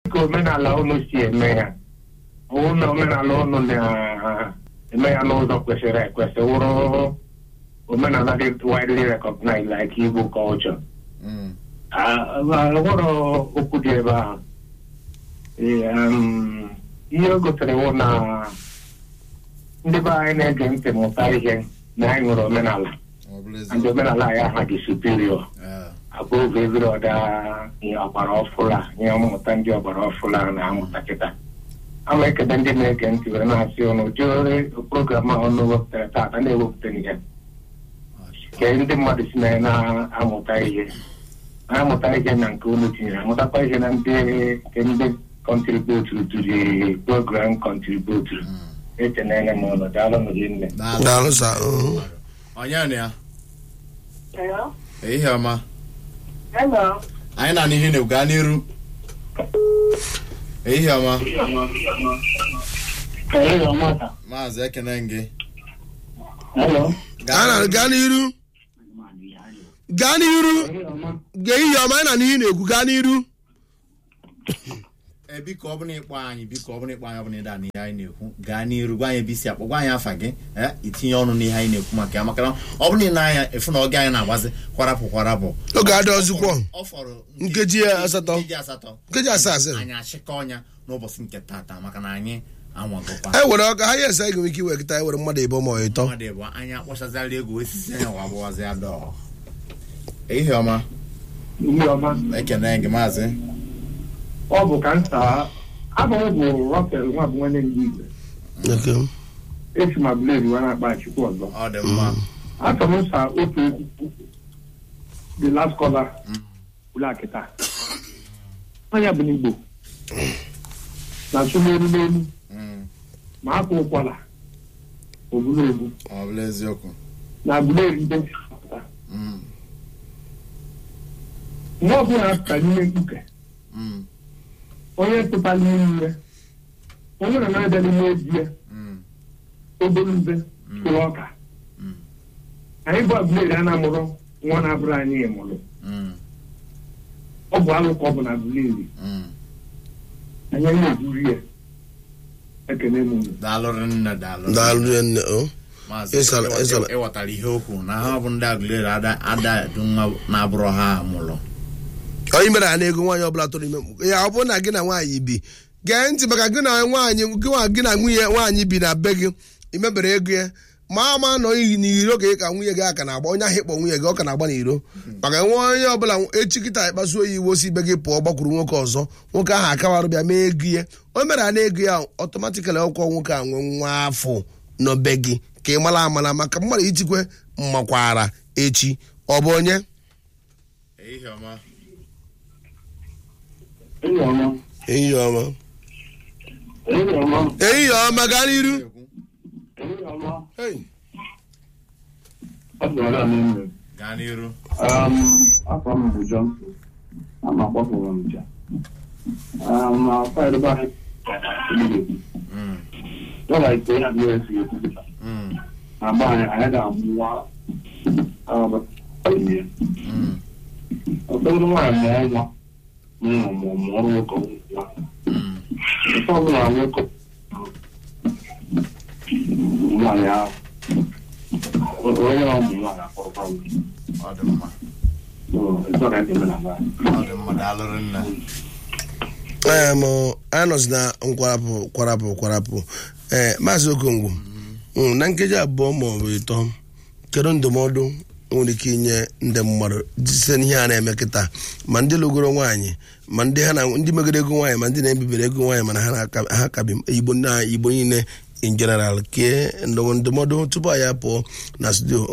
ka omenala unu si eme ya ọwụ na omenala unu na-eme ya n'ụzọ kwesịrị ekwesị wụrụ omenala dị widely recognized like Igbo culture Mm. nwere okwu dị ebe ahụ Ee, um, ihe o gotere wụ na ndị be anyị na-ege ntị mụta ihe na anyị nwere omenala Ọ bụla ndị eziokwu. omenala anyị aha dị superior Eh, above every other ihe ọgbara ọfụla ihe mmụta ndị ọgbara ọfụla na-amụta kịta ama ekele ndị na-ege ntị were na-asị ụnụ jụrụ program a ọnụ wepụtara taata na-ewepụta ihe ka ndị mmadụ si na ya na-amụta ihe na-amụta ihe na nke unu tinyere amụtakwa ihe na ndị nke ndị kọntributuru to the program kọntributuru mm. echenele m ụlọ daalụ nụ gị nne Daalụ. Daalụ sa, mm. Onye na ya? Hello? Ehihie ọma. Hello? Anyị na n'ihe na-ekwu gaa n'iru. Ehihie ọma. Hello, Mata. Maazị ekene gị. Hello. a na gaa n'iru gaa n'iru ga ihe ọma anyị na n'ihe na-ekwu gaa n'iru Ee, biko ọ bụla ịkpọ anyị biko ọ bụla ịkpọ anyị ọ bụla ịda n'ihe anyị na-ekwu gaa n'iru gwa anyị ebe isi akpọ gwa anyị afa gị ee itinye ọnụ n'ihe anyị na-ekwu maka ya maka na ọ bụla ị na-anya efu na oge anyị na-agbazi kwarapụ kwarapụ oge adị ọzụkwọ ọ fọrọ Nkeji asatọ. nkeji asatọ nkeji asaa asịrị anyị achịkọ ọnya n'ụbọchị nke tata maka na anyị anwagokwa anyị were ọka ha yes anyị ga-enwe ike iwe kịta anyị were mmadụ ịbụ ma ọ ịtọ mmadụ bụ anyị akpọchazịala egwu osisi anyị wa agbụwazi ya dọọ ehihie ọma Ihe ọma. ekene gị maazị ọ bụ ka nta abụ m bụ Rafael nwa bụ nwanne ndị Igbo Okay. esi ma bled wee na-akpa chukwu ọzọ ọ dị mma achọrọ m nsa otu okwu the last caller ụlọ akịta onye bụ n'Igbo na-asụ n'elu n'elu Mm, ma akwa ụkwara obulu egwu ọ bụla eziokwu na agbụleri ndị ntị pụta Mm, mgbe ọbụla apụta n'ime mkpuke mm, onye pụta n'ime ya onye na na-abịa n'ime ezi ya mm, obere ube tụrụ ọka mm, anyị bụ agbụleri a na-amụrụ nwa na-abụrụ anyị mụrụ mm, ọ bụ alụ ka ọ bụ na agbụleri mm. anyị na-eburu ya ekene m unu daalụ nne daalụ daalụ nne o maazị Ịsala- ịghọta- ịsala. ịghọtara ihe okwu na ha bụ ndị agụleri ada ada edu nwa na-abụrụ ha mụrụ onye mere ha na-ego nwaanyị ọbụla tụrụ ime mkpu ya ọ bụrụ na gị na nwaanyị bi gee ntị maka gị na nwaanyị gị nwa- gị na nwunye nwaanyị bi na be gị imebere ego ya ma ama nọ iyi n'iro ka ị ka nwunye gị aka na-agba onye ahụ ịkpọ nwunye gị ọ ka na-agba n'iro maka nwe onye ọbụla echi kịta ịkpasuo ya iwe osi ibe gị pụọ gbakwuru nwoke ọzọ nwoke ahụ akawarụ bịa mee ego ya o mere ha na-ego ya ọtọmatikali ọkwọ nwoke a nwee nwa afọ n'obe gị ka ị mara amara maka mmadụ itikwe mmakwara echi ọ bụ onye ehihie ọma enyi ọma ehihie ọma enyi ọma ehihie ọma gaa n'iru enyi ọma Hey. ọ dụrụ ala n'ime gaa n'iru afọ m bụ Johnson ama akpọpụrụ m nja ma faịlụ bụ anyị Mm, dọla ite ya bụ esi ekwupụta mm, na agba anyị anyị ga-amụ nwa ihe mm, ụfọdụ nwaanyị mụọ nwa mụọ mụọ mụọ nwoke nwa mm. ife ọbụla nwoke nwaanyị ahụ onye ọ bụ nwaanyị akpọrọkwa m ọ dị mma ịzọ ka ebe na nwaanyị ọ dị mma daalụ nne ee m anyị nọzi na nkwarapụ kwarapụ kwarapụ ee maazị okongwu mm, na nkeji abụọ ma ọ bụ ịtọ kedu ndụmọdụ nwere ike inye ndị mmadụ site n'ihe a na-eme kịta ma ndị lụgoro nwaanyị ma ndị ha na ndị megoro ego nwaanyị ma ndị na-ebibere ego nwaanyị mana ha na-aka- ha kabi igbo na igbo niile in general kee ndụmọdụ tupu anyị apụọ na studio